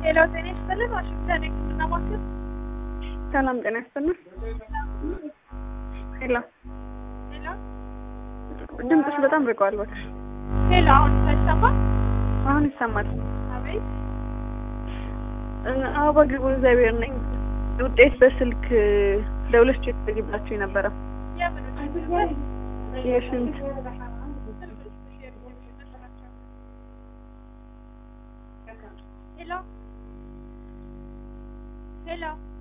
ሌላው ጤና ይስጥልን። ዋሽንግተን የሕክምና ማዕከል ሰላም ጤና ይስጥልን። ሄሎ ሄሎ ድምፅሽ በጣም ርቀዋል። እባክሽ ሄሎ፣ አሁን ሳይሰማ አሁን ይሰማል። አቤት። አበባ ግቡ እግዚአብሔር ነኝ። ውጤት በስልክ ደውለሽ ቼክ ታደርጊላችሁ ነበረ የምን ውጤት ነበር? የሽንት ሄሎ ሄሎ